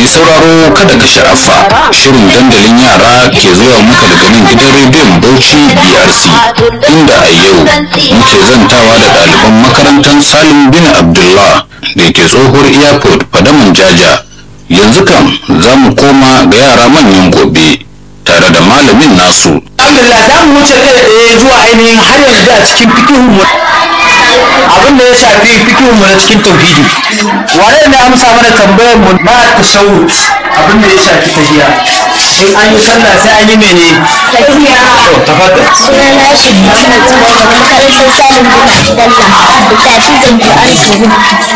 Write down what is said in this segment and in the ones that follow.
mai sauraro kada ka sha'afa shirin dandalin yara ke zuwa muka daga nan gidan rediyon bauchi brc inda a yau muke zantawa da ɗaliban makarantar salim bin abdullah da ke tsohuwar airport fadaman jaja yanzu kam za mu koma ga yara manyan gobe tare da malamin nasu alhamdulillah za mu wuce kai tsaye zuwa ainihin har yanzu a cikin fikihun mu abin da ya shafi fikihun mu na cikin tauhidi wane ne amsa mana tambayar mu na tashawud abin da ya shafi tahiya in an yi sallah sai an yi mene to tafaddal sunana shi Muhammad Zubair daga makarantar Salim bin Abdullah da tafi zanto an tuhu.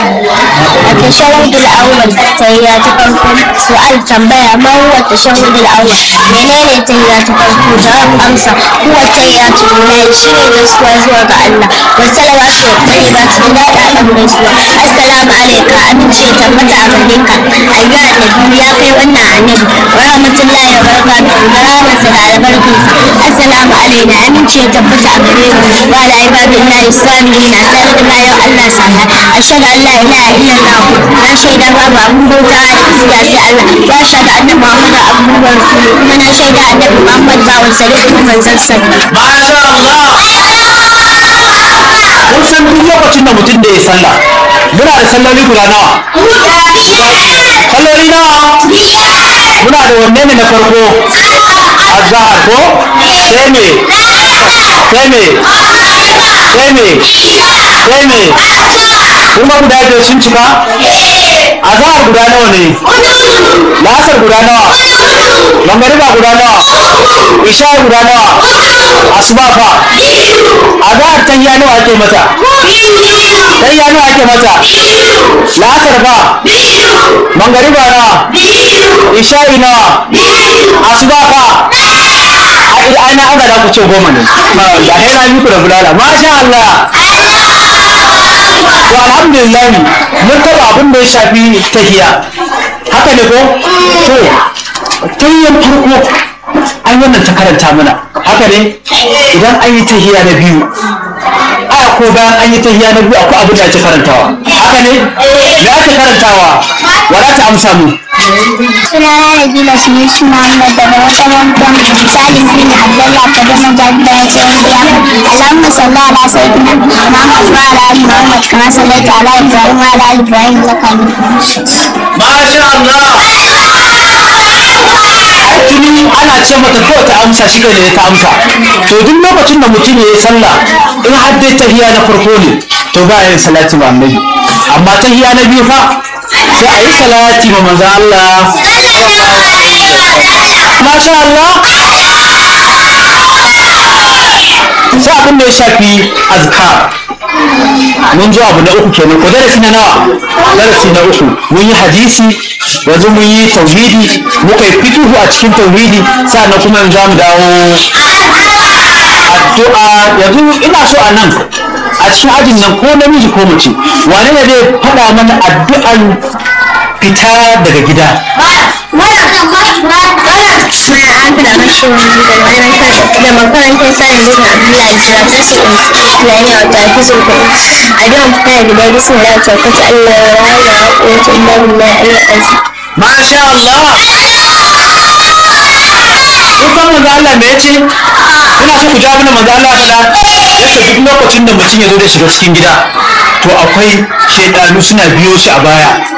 A tashahudul awwal tahiyya ta farko su'al tambaya ma huwa tashahudul awwal menene tahiyya ta farko jawab amsa huwa tahiyyatu lillahi shine gaisuwa zuwa ga Allah wa salawatu wa tayyibatu da dadan gaisuwa assalamu alayka amince ya tabbata a gare ka ayyuha annabi ya kai wannan annabi wa rahmatullahi wa barakatuhu da rahmatsa da albarkinsa assalamu alaina amince ya tabbata a gare mu wa ala ibadillahi salihin a tare da bayan Allah sana ashhadu an la ilaha illallah na shaida babu abun bauta da gaskiya sai Allah wa ashhadu anna muhammadan abduhu wa rasuluhu kuma na shaida annabi muhammad bawan sa da kuma manzon sa masha Allah kun san duk lokacin da mutum da ya sallah muna da salloli guda nawa salloli nawa muna da wanne ne na farko azhar ko sai me sai me sai me sai me kuma guda biyar sun cika azhar guda nawa ne lasar guda nawa mangariba guda nawa isha guda nawa asuba fa azhar tayya nawa ake mata tayya nawa ake mata lasar fa mangariba nawa isha'i nawa asuba fa ai na aga da ku ce goma ne da sai na yi ku da bulala masha Allah to alhamdulillah mun taba abin da ya shafi tahiya haka ne ko to tayyan farko an wannan ta karanta mana haka ne idan an yi tahiya na biyu aya ko bayan an yi tahiya na biyu akwai abin da ake karantawa haka ne me ake karantawa wala ta amsa mu sunana Nabila Sunusi Muhammad daga makarantar Salim bin Abdullah ta gama jami'ar Saudiya. Allahumma salli ala sayyidina Muhammad wa ala ali Muhammad kama sallaita ala Ibrahim wa ala ali Ibrahim innaka Hamidum Majid. Masha Allah! Tuni ana ce mata kawai ta amsa shi ne ta amsa. To duk lokacin da mutum ya yi sallah in har dai tahiya na farko ne to ba yin salati ma annabi. Amma tahiya na biyu fa sai a yi salati ma manzo Allah. Masha Allah! Sai abin da ya shafi azkar. mun ji abu na uku kenan ko darasi na nawa darasi na uku mun yi hadisi yanzu mun yi tauhidi muka yi fikihu a cikin tauhidi sannan kuma yanzu za mu dawo addu'a yanzu ina so a nan a cikin ajin nan ko namiji ko mace wane ne zai faɗa mana addu'an fita daga gida Suna Abdul Bashir da makarantar Salim bin Abdullah Jira ta su Islamiya wa tafizul Qur'an. A don fara gida bismillah ta kace Allah ya rahama wa quwwatu illa billah al-azim. masha Allah Kukan manzo Allah me yace? Ina so ku ja mana manzo Allah fada yace duk lokacin da mutum ya zo da shiga cikin gida to akwai shaidanu suna biyo shi a baya